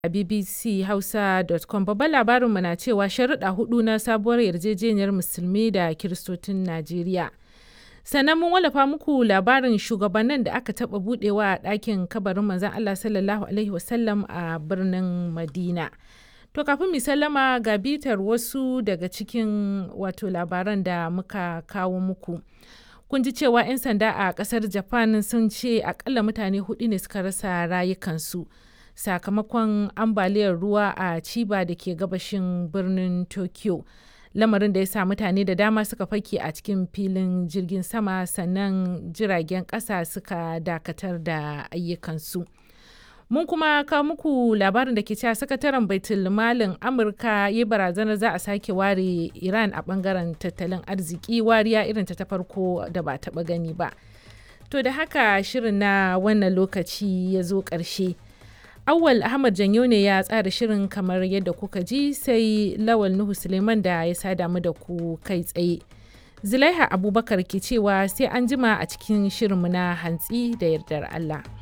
bbchausa.com babban labarinmu na cewa sharuɗa hudu na sabuwar yarjejeniyar musulmi da kiristocin Najeriya. Sannan mun wallafa muku labarin shugabannin da aka taɓa buɗewa a ɗakin kabarin manzon Allah sallallahu Alaihi wasallam a birnin Madina. To kafin mu sallama ga bitar wasu daga cikin wato labaran da muka kawo muku. Kun ji cewa 'yan sanda a ƙasar Japan sun ce akalla mutane hudu ne suka rasa rayukansu. sakamakon ambaliyar ruwa a Chiba da ke gabashin birnin Tokyo. Lamarin da ya sa mutane da dama suka fake a cikin filin jirgin sama sannan jiragen ƙasa suka dakatar da ayyukansu. Mun kuma kawo muku labarin da ke cewa sakataren baitul malin Amurka ya barazanar za a sake ware Iran a bangaren tattalin arziki wariya irin ta farko da ba taɓa gani ba. To da haka shirin na wannan lokaci ya zo ƙarshe. Awal Ahmad Janyo ne ya tsara shirin kamar yadda kuka ji sai Lawal Nuhu Suleiman da ya sada mu da ku kai tsaye. Zulaiha Abubakar ke cewa sai an jima a cikin shirinmu na hantsi da yardar Allah.